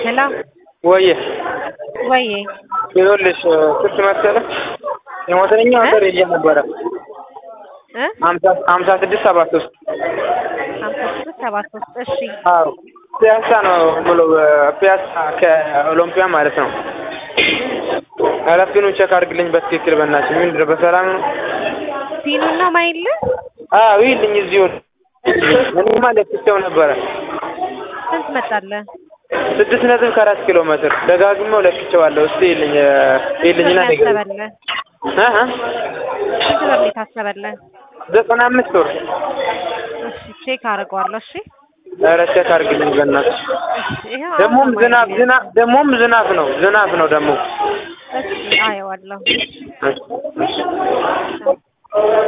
ሄሎ ወዬ ወዬ ይኸውልሽ ስንት መሰለህ የሞተረኛ ኦርደር ይዤ ነበረ እ ሀምሳ ስድስት ሰባ ሶስት ሀምሳ ስድስት ሰባ ሶስት እሺ አዎ ፒያሳ ነው ብሎ ፒያሳ ከኦሎምፒያ ማለት ነው ኃላፊኑን ቼክ አድርግልኝ በትክክል በእናትሽ ምንድን ነው በሰላም ነው ፒኑን ነው ማይልህ አዎ ይልኝ እዚሁ እኔማ ለክቼው ነበረ ስንት መጣለህ ስድስት ነጥብ ከአራት ኪሎ ሜትር ደጋግሜው ለክቼዋለሁ እስቲ ይልኝ ይልኝና ስንት ነገር ያሰበልህ እ እ ስንት ብር ነው የታሰበልህ ዘጠና አምስት ብር እሺ ቼክ አደርገዋለሁ እሺ ኧረ ቼክ አድርግልኝ በእናትሽ እሺ ይኸው ደግሞም አሁን ነው ዝናብ ማይልህ። ዝናብ ደግሞም ዝናብ ነው ዝናብ ነው ደግሞ እሺ አየዋለሁ እሺ እሺ